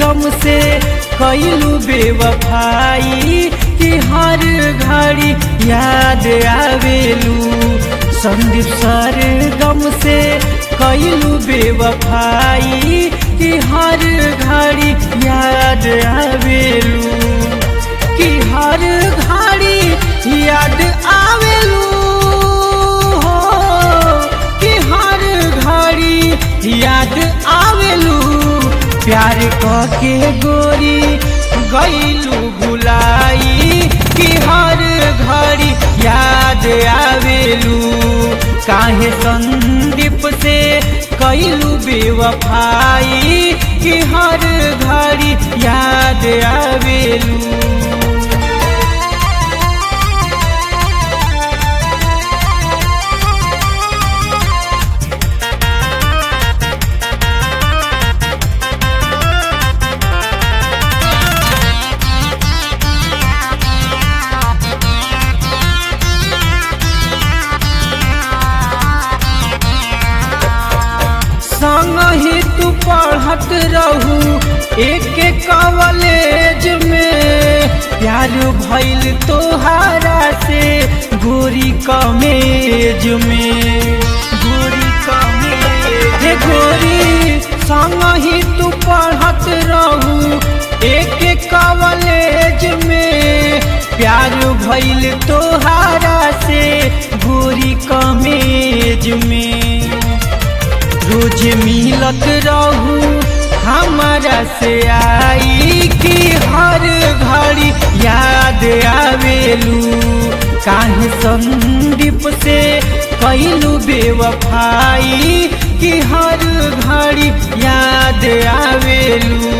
गम से कैलू बेवफाई कि हर घड़ी याद आवेलू संदीप सर गम से कैलू बेवफाई कि हर घड़ी याद आवेलू कि हर घड़ी याद आवेलू हो कि हर घड़ी याद आवेलू प्यार के गोरी गईलू भुलाई कि हर घड़ी याद आवेलू काहे संदीप से कैलू बेवफाई कि हर घड़ी याद आवेलू संग ही तू पढ़त रहू एक कॉलेज में प्यार भइल तोहारा से गोरी कमेज में गोरी कमेज हे गोरी संग ही तू पढ़त रहू एक कॉलेज में प्यार भइल तोहारा से गोरी कमेज में रोज मिलत रहू हमारा से आई कि हर घड़ी याद आवेलू काहे संदीप से कैलू बेवफाई कि हर घड़ी याद आवेलू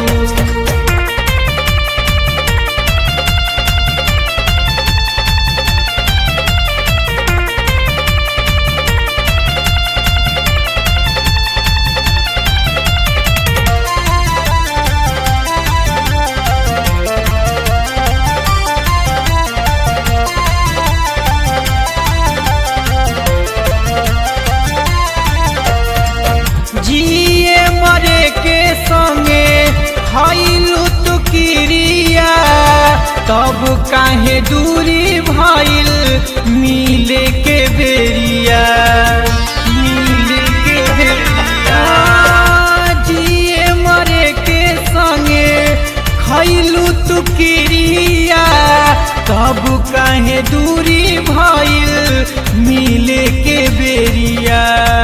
जिए मरे के संगे खैलू तू किरिया तब काहे दूरी भइल मिले के बेरिया मिले के बेरिया जिए मरे के संगे खैलू तू किरिया तब काहे दूरी भइल मिले के बेरिया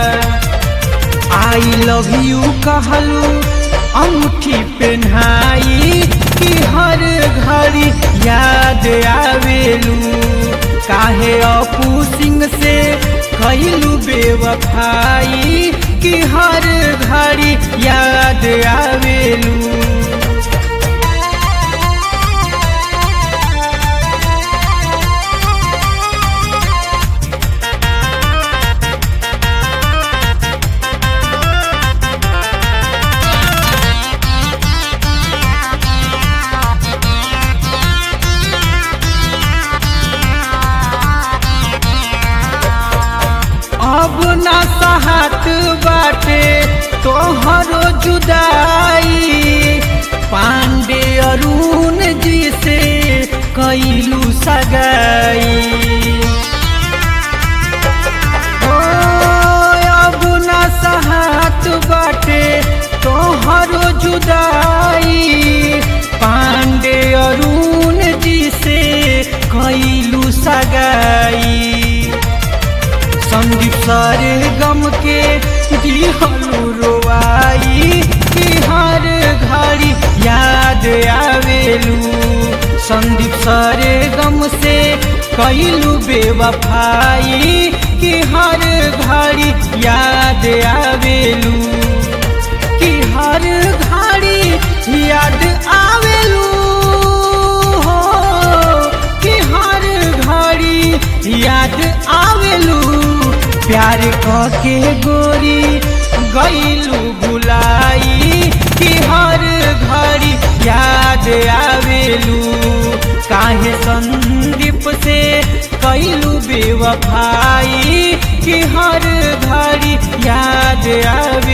आई लव यू कहलू अंगूठी पहनाई कि हर घड़ी याद आवेलू काहे अपू सिंह से कैलू बेवफाई कि हर घड़ी याद आवेलू अब ना सहत बाटे तोहरो जुदाई पांडे अरुण जी से कैलू सगाई ओ, अब ना सहत बाटे तोहरो जुदाई पांडे अरुण जी से कैलू सगाई संदीप सारे गम के दिहलू रोवाई कि हर घड़ी याद आवेलू संदीप सारे गम से कैलू बेवफाई कि हर घड़ी याद आवेलू कि हर घड़ी याद आवेलू हो कि हर घड़ी याद आवेलू प्यार के गोरी गईलू भुलाई कि हर घड़ी याद आवेलू काहे संदीप से कैलू बेवफाई कि हर घड़ी याद आवे